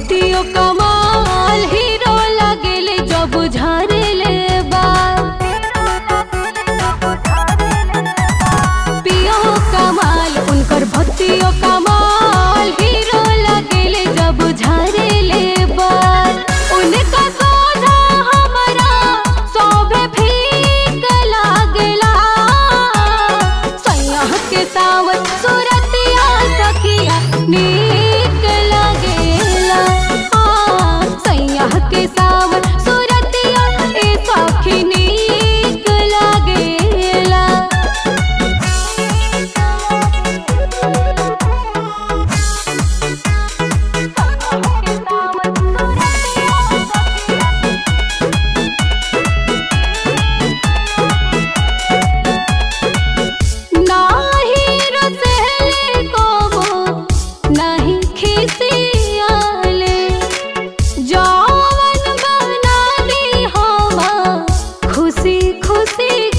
भक्तियो कमाल हीरो लगेले जब झारेले बाल पियो कमाल उनकर भक्तियो कमाल हीरो लगेले जब झारेले बाल उनका सोझा हमरा सोभे फीक लागला सैया के सावन सुरतिया सखिया नीक लागेला हाँ, सैया के सावन सुरतिया ए सखी नीक लागेला नाही रसले कोबो नहीं खिसियाले जौवन बना दी हवा खुशी खुशी